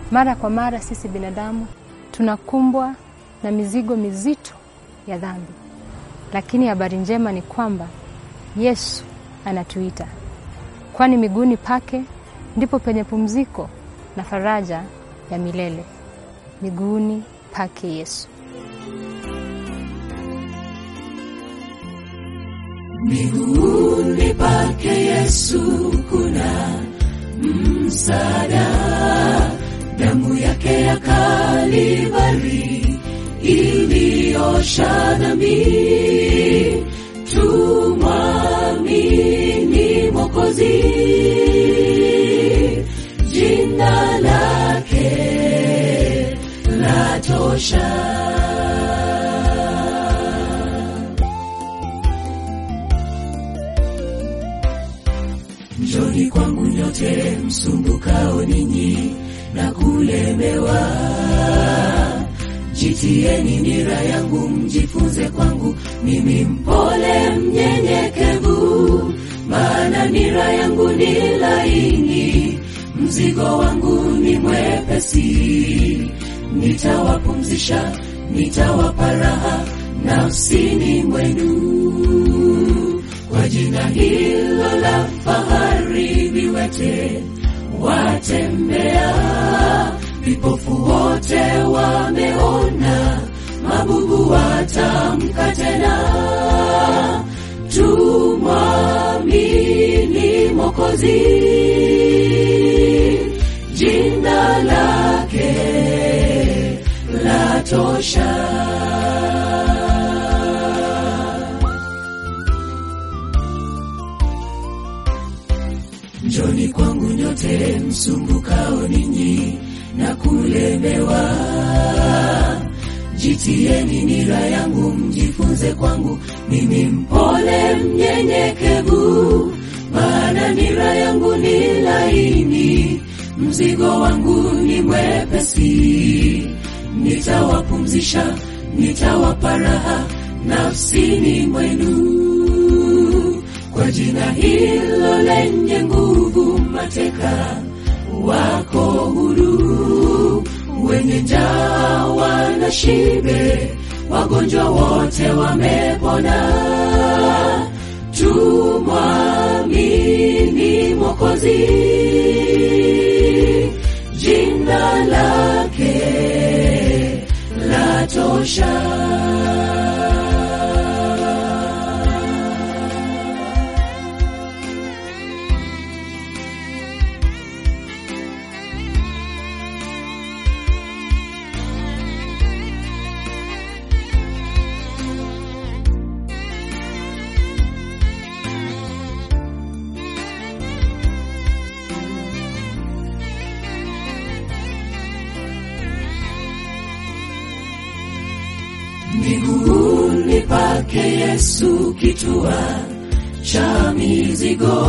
Mara kwa mara sisi binadamu tunakumbwa na mizigo mizito ya dhambi, lakini habari njema ni kwamba Yesu anatuita, kwani miguuni pake ndipo penye pumziko na faraja ya milele. Miguuni pake Yesu. Miguuni pake Yesu kuna msaada, damu yake ya Kalvari iliosha dhambi. Tumwamini Mwokozi, jina lake latosha. Njoni kwangu nyote msumbukao ninyi na kulemewa, jitieni nira yangu, mjifunze kwangu, mimi mpole mnyenyekevu, maana nira yangu ni laini, mzigo wangu ni mwepesi. Nitawapumzisha, nitawapa raha nafsini mwenu kwa jina hilo la fahari, viwete watembea, vipofu wote wameona, mabubu watamka tena. Tumwamini Mwokozi, jina lake latosha. Njoni kwangu nyote msumbukao ninyi na kulemewa, jitieni nira yangu, mjifunze kwangu, mimi mpole mnyenyekevu, maana nira yangu ni laini, mzigo wangu ni mwepesi. Nitawapumzisha, nitawapa raha nafsini mwenu kwa jina hilo lenye nguvu, mateka wako huru, wenye njaa wana shibe, wagonjwa wote wamepona. Tumwamini Mwokozi, jina lake latosha. Miguuni pake Yesu kitua cha mizigo,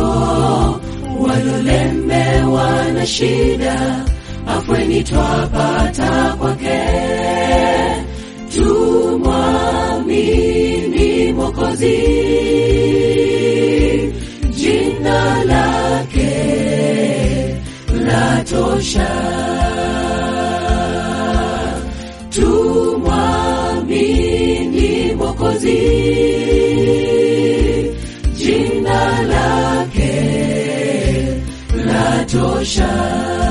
walolemewa na shida, afweni twapata kwake. Tumwamini Mwokozi, jina lake latosha. Tumwamini Mwokozi, jina lake latosha.